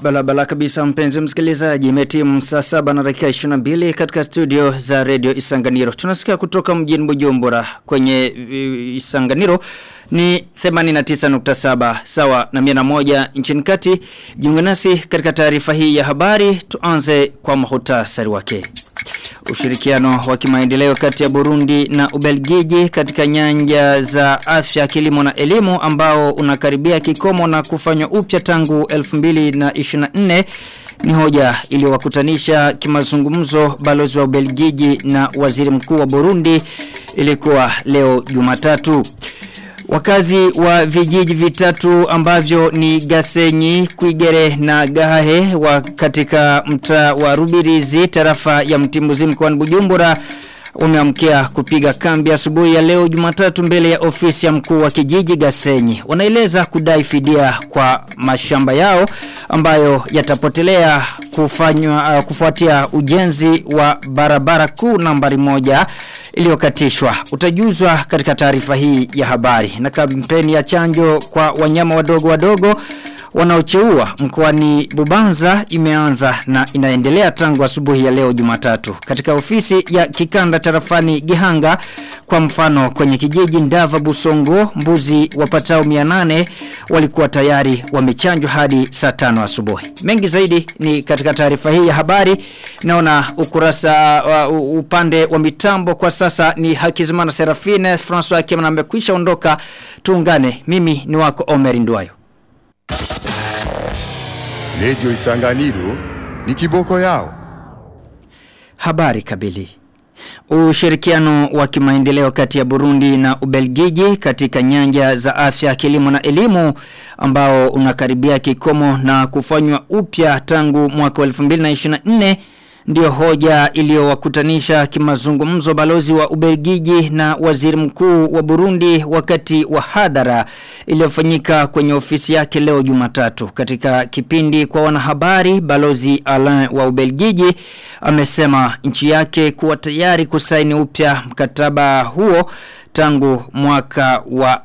Balabala kabisa mpenzi msikilizaji imetimu saa saba na dakika 22 katika studio za Radio Isanganiro. Tunasikia kutoka mjini Bujumbura kwenye uh, Isanganiro ni 89.7 sawa na 101 nchini kati. Jiunge nasi katika taarifa hii ya habari tuanze kwa mahutasari wake. Ushirikiano wa kimaendeleo kati ya Burundi na Ubelgiji katika nyanja za afya, kilimo na elimu ambao unakaribia kikomo na kufanywa upya tangu 2024 ni hoja iliyowakutanisha kimazungumzo balozi wa Ubelgiji na waziri mkuu wa Burundi ilikuwa leo Jumatatu. Wakazi wa vijiji vitatu ambavyo ni Gasenyi, Kuigere na Gahahe wa katika mtaa wa Rubirizi tarafa ya Mtimbuzi mkoani Bujumbura wameamkia kupiga kambi asubuhi ya leo Jumatatu mbele ya ofisi ya mkuu wa kijiji Gasenyi. Wanaeleza kudai fidia kwa mashamba yao ambayo yatapotelea kufanywa uh, kufuatia ujenzi wa barabara kuu nambari moja iliyokatishwa. Utajuzwa katika taarifa hii ya habari. Na kampeni ya chanjo kwa wanyama wadogo wadogo wanaocheua mkoani Bubanza imeanza na inaendelea tangu asubuhi ya leo Jumatatu. Katika ofisi ya kikanda tarafani Gihanga kwa mfano kwenye kijiji Ndava Busongo mbuzi wapatao 800 walikuwa tayari wamechanjwa hadi saa 5 asubuhi. Mengi zaidi ni katika taarifa hii ya habari. Naona ukurasa uh, upande wa mitambo kwa sasa ni Hakizimana Serafine François Kemana amekwisha ondoka. Tuungane. Mimi ni wako Omer Ndwayo. Redio Isanganiro ni kiboko yao. Habari kabili. Ushirikiano wa kimaendeleo kati ya Burundi na Ubelgiji katika nyanja za afya, kilimo na elimu ambao unakaribia kikomo na kufanywa upya tangu mwaka 2024 ndio hoja iliyowakutanisha kimazungumzo balozi wa Ubelgiji na waziri mkuu wa Burundi wakati wa hadhara iliyofanyika kwenye ofisi yake leo Jumatatu. Katika kipindi kwa wanahabari, balozi Alain wa Ubelgiji amesema nchi yake kuwa tayari kusaini upya mkataba huo tangu mwaka wa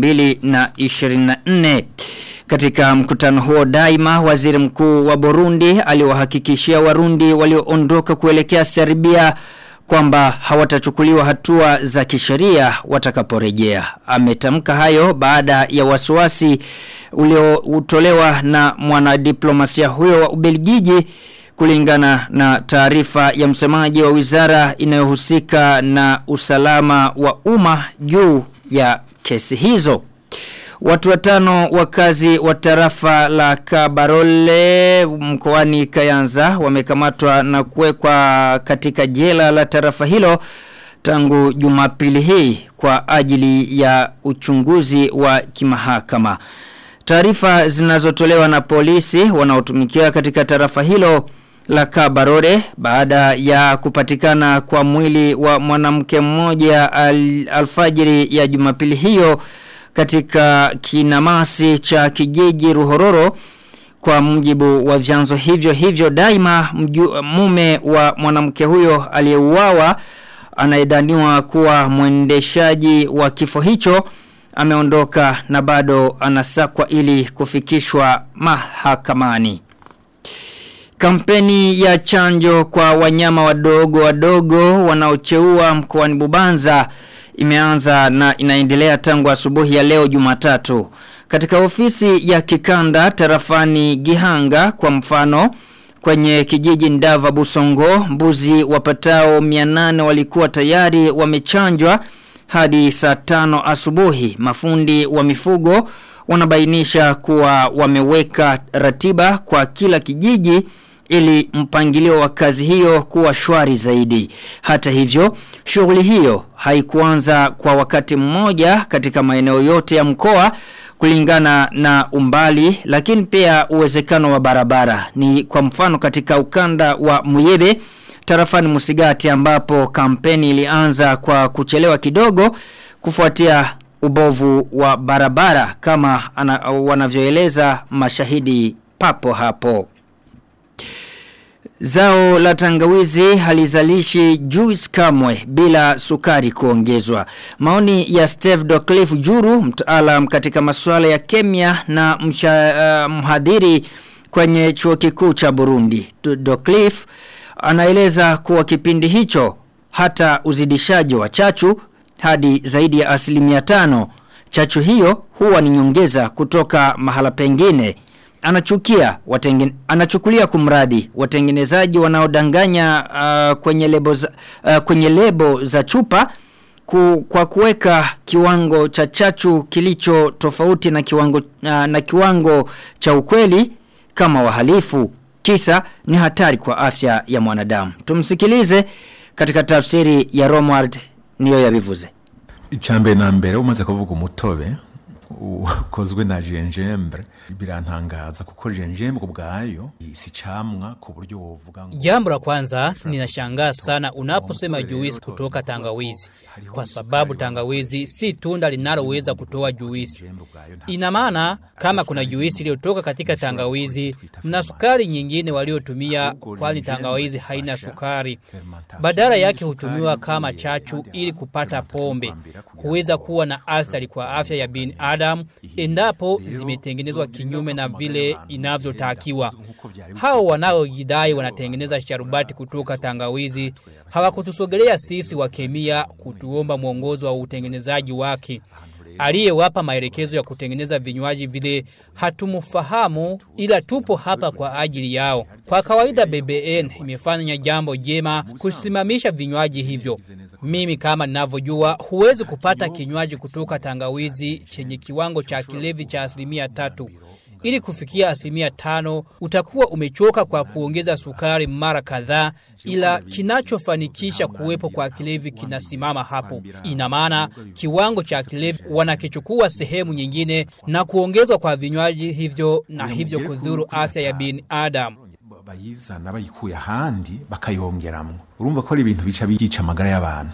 2024. Katika mkutano huo daima waziri mkuu wa Burundi aliwahakikishia warundi walioondoka kuelekea Serbia kwamba hawatachukuliwa hatua za kisheria watakaporejea. Ametamka hayo baada ya wasiwasi uliotolewa na mwanadiplomasia huyo wa Ubelgiji kulingana na taarifa ya msemaji wa wizara inayohusika na usalama wa umma juu ya kesi hizo. Watu watano wakazi wa tarafa la Kabarole mkoani Kayanza wamekamatwa na kuwekwa katika jela la tarafa hilo tangu Jumapili hii kwa ajili ya uchunguzi wa kimahakama. Taarifa zinazotolewa na polisi wanaotumikia katika tarafa hilo la Kabarore baada ya kupatikana kwa mwili wa mwanamke mmoja al, alfajiri ya Jumapili hiyo katika kinamasi cha kijiji Ruhororo kwa mjibu wa vyanzo hivyo hivyo daima mju, mume wa mwanamke huyo aliyeuawa anayedhaniwa kuwa mwendeshaji wa kifo hicho ameondoka na bado anasakwa ili kufikishwa mahakamani. Kampeni ya chanjo kwa wanyama wadogo wadogo wanaocheua mkoani Bubanza imeanza na inaendelea tangu asubuhi ya leo Jumatatu. Katika ofisi ya kikanda tarafani Gihanga kwa mfano kwenye kijiji Ndava Busongo mbuzi wapatao 800 walikuwa tayari wamechanjwa hadi saa tano asubuhi. Mafundi wa mifugo wanabainisha kuwa wameweka ratiba kwa kila kijiji ili mpangilio wa kazi hiyo kuwa shwari zaidi. Hata hivyo, shughuli hiyo haikuanza kwa wakati mmoja katika maeneo yote ya mkoa kulingana na umbali lakini pia uwezekano wa barabara. Ni kwa mfano katika ukanda wa Muyebe tarafani Musigati ambapo kampeni ilianza kwa kuchelewa kidogo kufuatia ubovu wa barabara kama ana, wanavyoeleza mashahidi papo hapo. Zao la tangawizi halizalishi juice kamwe bila sukari kuongezwa. Maoni ya Steve Docliffe Juru, mtaalam katika masuala ya kemia na msha, uh, mhadhiri kwenye chuo kikuu cha Burundi. Docliffe anaeleza kuwa kipindi hicho hata uzidishaji wa chachu hadi zaidi ya asilimia tano. Chachu hiyo huwa ni nyongeza kutoka mahala pengine. Anachukia watengen, anachukulia kumradi watengenezaji wanaodanganya uh, kwenye lebo za, uh, kwenye lebo za chupa ku, kwa kuweka kiwango cha chachu kilicho tofauti na kiwango uh, na kiwango cha ukweli kama wahalifu kisa ni hatari kwa afya ya mwanadamu tumsikilize katika tafsiri ya Romward niyo yabivuze icambere na mbere umaze kuvuga umutobe ukozwe na jenjembre birantangaza kuko jenjembre ubwayo si camwa ku buryo wovuga ngo Jambo la kwanza ninashangaa sana unaposema juisi kutoka tangawizi kwa sababu tangawizi si tunda linaloweza kutoa juisi. Ina maana kama kuna juisi iliyotoka katika tangawizi na sukari nyingine waliotumia kwani tangawizi haina sukari. Badala yake hutumiwa kama chachu ili kupata pombe. Huweza kuwa na athari kwa afya ya binadamu endapo zimetengenezwa kinyume na vile inavyotakiwa. Hao wanaojidai wanatengeneza sharubati kutoka tangawizi hawakutusogelea sisi wa kemia kutuomba mwongozo wa utengenezaji wake. Aliyewapa maelekezo ya kutengeneza vinywaji vile hatumfahamu ila tupo hapa kwa ajili yao. Kwa kawaida BBN imefanya jambo jema kusimamisha vinywaji hivyo. Mimi kama ninavyojua huwezi kupata kinywaji kutoka tangawizi chenye kiwango cha kilevi cha asilimia tatu. Ili kufikia asilimia tano utakuwa umechoka kwa kuongeza sukari mara kadhaa ila kinachofanikisha kuwepo kwa kilevi kinasimama hapo. Ina maana kiwango cha kilevi wanakichukua sehemu nyingine na kuongezwa kwa vinywaji hivyo na hivyo kudhuru afya ya binadamu. bayizana bayikuye ahandi bakayongeramwo urumva ko ari ibintu bica byica amagara y'abantu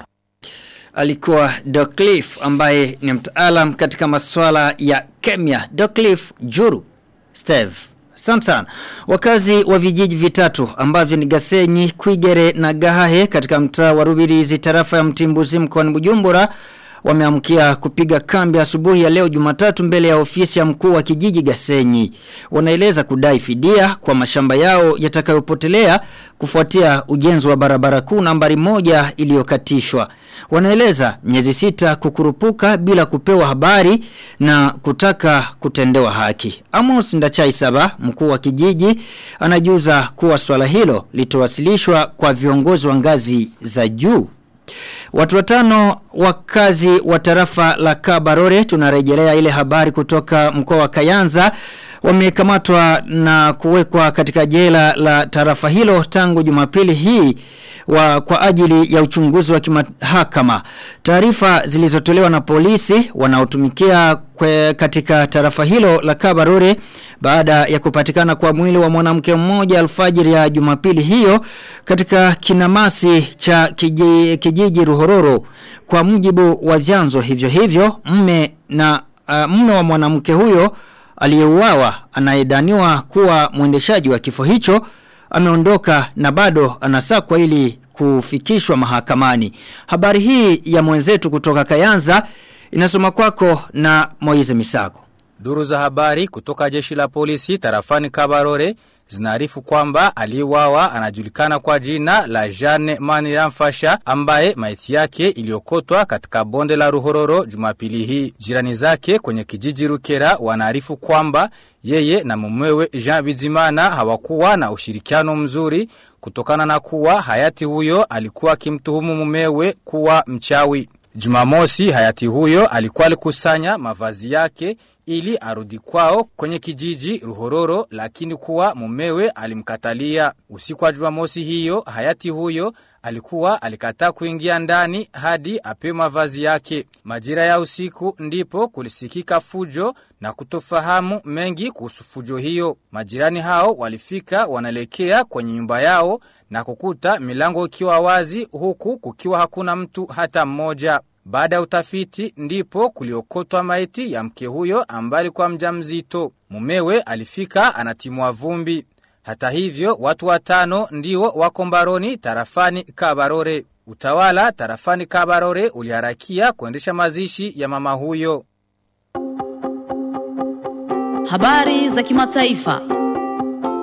alikuwa Docliffe ambaye ni mtaalam katika masuala ya kemia. Docliffe Juru Steve. Asante sana. Wakazi wa vijiji vitatu ambavyo ni Gasenyi, Kwigere na Gahahe katika mtaa wa Rubirizi tarafa ya Mtimbuzi mkoani Bujumbura wameamkia kupiga kambi asubuhi ya leo Jumatatu mbele ya ofisi ya mkuu wa kijiji Gasenyi. Wanaeleza kudai fidia kwa mashamba yao yatakayopotelea kufuatia ujenzi wa barabara kuu nambari moja iliyokatishwa. Wanaeleza miezi sita kukurupuka bila kupewa habari na kutaka kutendewa haki. Amos Ndachai Saba, mkuu wa kijiji, anajuza kuwa swala hilo litowasilishwa kwa viongozi wa ngazi za juu. Watu watano wakazi wa tarafa la Kabarore tunarejelea ile habari kutoka mkoa wa Kayanza wamekamatwa na kuwekwa katika jela la tarafa hilo tangu Jumapili hii wa kwa ajili ya uchunguzi wa kimahakama. Taarifa zilizotolewa na polisi wanaotumikia kwe katika tarafa hilo la Kabarore baada ya kupatikana kwa mwili wa mwanamke mmoja alfajiri ya Jumapili hiyo katika kinamasi cha kijiji, kijiji Ruhororo kwa mujibu wa vyanzo hivyo hivyo mme na uh, mme wa mwanamke huyo aliyeuawa anayedaniwa kuwa mwendeshaji wa kifo hicho ameondoka na bado anasakwa ili kufikishwa mahakamani. Habari hii ya mwenzetu kutoka Kayanza inasoma kwako na Moize Misako. Duru za habari kutoka jeshi la polisi tarafani Kabarore zinaarifu kwamba aliwawa anajulikana kwa jina la Jeanne Maniramfasha ambaye maiti yake iliokotwa katika bonde la Ruhororo Jumapili hii. Jirani zake kwenye kijiji Rukera wanaarifu kwamba yeye na mumewe Jean Bizimana hawakuwa na ushirikiano mzuri kutokana na kuwa hayati huyo alikuwa akimtuhumu mumewe kuwa mchawi. Jumamosi hayati huyo alikuwa alikusanya mavazi yake ili arudi kwao kwenye kijiji Ruhororo lakini kuwa mumewe alimkatalia. Usiku wa Jumamosi hiyo hayati huyo alikuwa alikataa kuingia ndani hadi apewe mavazi yake. Majira ya usiku ndipo kulisikika fujo na kutofahamu mengi kuhusu fujo hiyo. Majirani hao walifika wanaelekea kwenye nyumba yao na kukuta milango ikiwa wazi huku kukiwa hakuna mtu hata mmoja. Baada ya utafiti ndipo kuliokotwa maiti ya mke huyo ambaye alikuwa mjamzito. Mumewe alifika anatimua vumbi. Hata hivyo watu watano ndio wako mbaroni tarafani Kabarore. Utawala tarafani Kabarore uliharakia kuendesha mazishi ya mama huyo. Habari za kimataifa.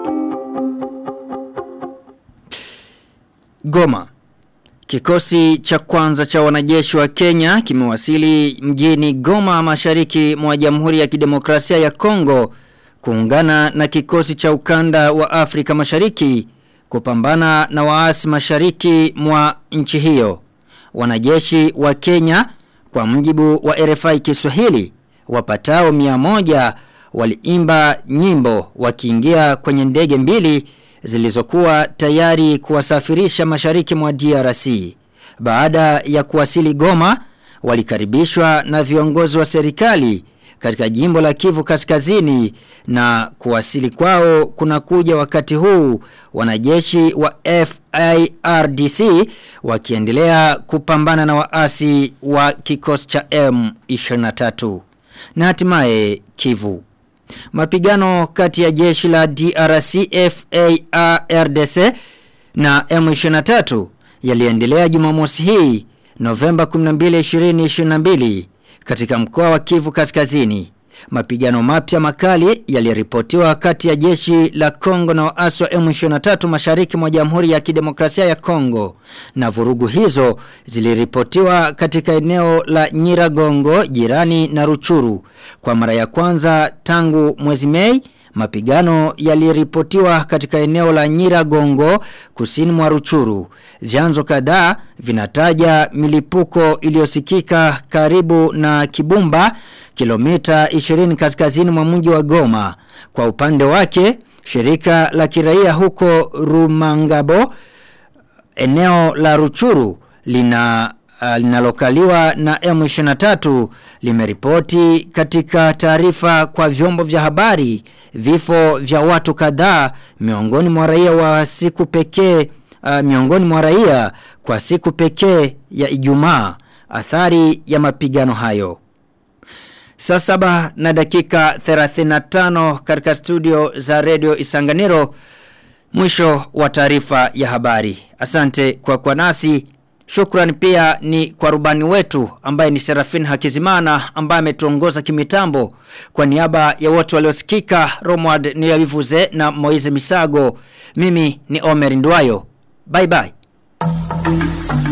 Goma Kikosi cha kwanza cha wanajeshi wa Kenya kimewasili mjini Goma mashariki mwa Jamhuri ya Kidemokrasia ya Kongo kuungana na kikosi cha ukanda wa Afrika Mashariki kupambana na waasi mashariki mwa nchi hiyo. Wanajeshi wa Kenya kwa mjibu wa RFI Kiswahili wapatao 100 waliimba nyimbo wakiingia kwenye ndege mbili zilizokuwa tayari kuwasafirisha mashariki mwa DRC. Baada ya kuwasili Goma, walikaribishwa na viongozi wa serikali katika jimbo la Kivu Kaskazini na kuwasili kwao kunakuja wakati huu wanajeshi wa FIRDC wakiendelea kupambana na waasi wa kikosi cha M23 na hatimaye Kivu. Mapigano kati ya jeshi la DRC FARDC na M23 yaliendelea Jumamosi hii Novemba 12 2022 katika mkoa wa Kivu Kaskazini. Mapigano mapya makali yaliripotiwa kati ya jeshi la Kongo na waasi wa M23 mashariki mwa Jamhuri ya Kidemokrasia ya Kongo. Na vurugu hizo ziliripotiwa katika eneo la Nyiragongo jirani na Ruchuru. Kwa mara ya kwanza tangu mwezi Mei Mapigano yaliripotiwa katika eneo la Nyiragongo kusini mwa Ruchuru. Vyanzo kadhaa vinataja milipuko iliyosikika karibu na Kibumba kilomita 20 kaskazini mwa mji wa Goma. Kwa upande wake, shirika la kiraia huko Rumangabo eneo la Ruchuru lina uh, linalokaliwa na M23 limeripoti katika taarifa kwa vyombo vya habari vifo vya watu kadhaa miongoni mwa raia wa siku pekee uh, miongoni mwa raia kwa siku pekee ya Ijumaa athari ya mapigano hayo Saa saba na dakika 35 katika studio za Radio Isanganiro mwisho wa taarifa ya habari. Asante kwa kwa nasi. Shukran pia ni kwa rubani wetu ambaye ni Serafin Hakizimana ambaye ametuongoza kimitambo kwa niaba ya wote waliosikika Romward Niyavivuze na Moize Misago. Mimi ni Omer Ndwayo. Bye bye.